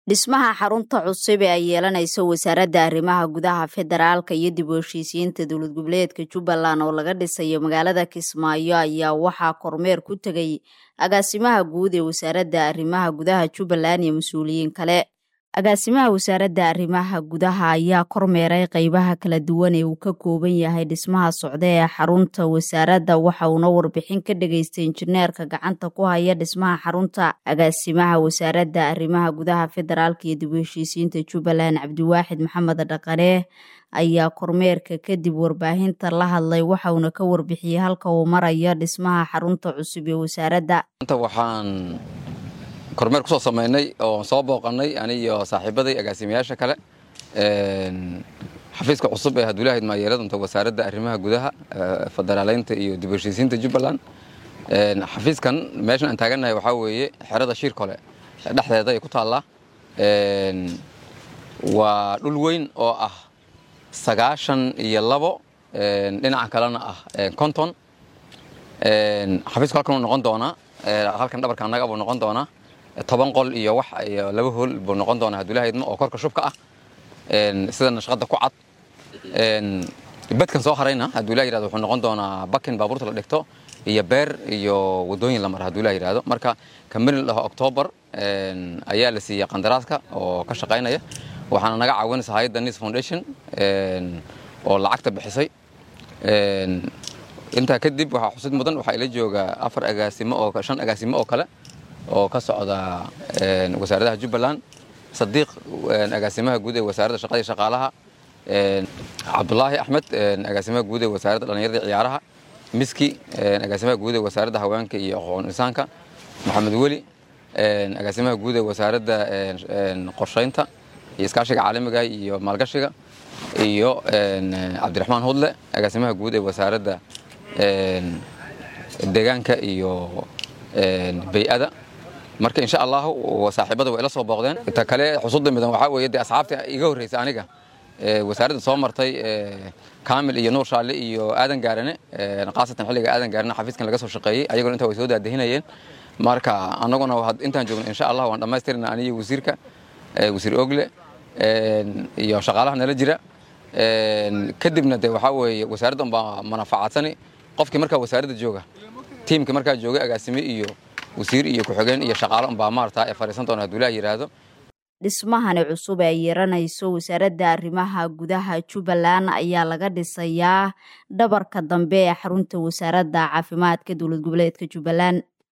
dhismaha xarunta cusub ee ay yeelanayso wasaaradda arrimaha gudaha federaalka iyo dib u heshiisiyiinta dowlad goboleedka jubbaland oo laga dhisayo magaalada kismaayo ayaa waxaa kormeer ku tegay agaasimaha guud ee wasaaradda arrimaha gudaha jubbaland iyo mas-uuliyiin kale agaasimaha wasaaradda arrimaha gudaha ayaa kormeeray qeybaha kala duwan ee uu ka kooban yahay dhismaha socda ee xarunta wasaaradda waxa uuna warbixin ka dhageystay injineerka gacanta ku haya dhismaha xarunta agaasimaha wasaaradda arrimaha gudaha federaalka iyo dib u heshiisiyiinta jubbaland cabdiwaaxid maxamed dhaqane ayaa kormeerka kadib warbaahinta la hadlay waxa uuna ka warbixiyey halka uu marayo dhismaha xarunta cusub ee wasaaradda waxaan kormeer kusoo samaynay oo soo booqanay aniyo saaxiibaday agaasimayaasha kale xafiiska cusub ee hadulaahid maayeeladunta wasaaradda arrimaha gudaha federaaleynta iyo dib u heshiisiinta jubbaland xafiiskan meeshan aan taagannahay waxaa weeye xerada shiirkole dhexdeeda ay ku taallaa waa dhul weyn oo ah sagaashan iyo labo dhinaca kalena ah konton xafiisku halkan uu noqon doonaa halkan dhabarka annaga buu noqon doonaa toban qol iyo wax iyo laba hool buu noqon doonaa hadulaahidma oo korka shubka ah sida nashqadda ku cad badkan soo harayna hadulah yirahdo wuxuu noqon doonaa bakin baabuurta la dhigto iyo beer iyo wadooyin la mara hadulah yirahdo marka kambani la dhaho octoobar ayaa la siiyey qandaraaska oo ka shaqaynaya waxaana naga caawinaysa hayadda nis foundation oo lacagta bixisay intaa kadib waxaa xusid mudan waxaa ila jooga afar agaasimo oo shan agaasimo oo kale oo ka socda wasaaradaha jubbaland sadiiq agaasimaha guud ee wasaaradda shaqada iyo shaqaalaha cabdulaahi axmed agaasimaha guud ee wasaaradda dhallinyarada ciyaaraha miski agaasimaha guud ee wasaaradda haweenka iyo aqoon insaanka maxamed weli agaasimaha guud ee wasaaradda qorshaynta iyo iskaashiga caalamiga iyo maalgashiga iyo cabdiraxmaan hudle agaasimaha guud ee wasaaradda deegaanka iyo bay-ada marka insha allahu saaxiibada way ila soo booqdeen inta kale xusuudda midan waxaa weeye dee asxaabta iga horreysa aniga wasaaradda soo martay kaamil iyo nuur shaalle iyo aadan gaarane khaasatan xilliga aadan gaarane xafiiskan laga soo shaqeeyey ayaguna intaa way soo daadahinayeen marka annaguna intaan joogno insha allah waan dhammaystirna aniyo wasiirka wasiir ogle iyo shaqaalaha nala jira kadibna de waxaa weeye wasaaradda unbaa manafaacadsani qofkii markaa wasaaradda jooga tiimkii markaa jooga agaasime iyo wasiir iyo ku-xigeen iyo shaqaalo unbaa maarata ee fadhiisan doona haduulaha yidhaahdo dhismahani cusub ee yeeranayso wasaaradda arrimaha gudaha jubbaland ayaa laga dhisayaa dhabarka dambe ee xarunta wasaaradda caafimaadka dowlad goboleedka jubbaland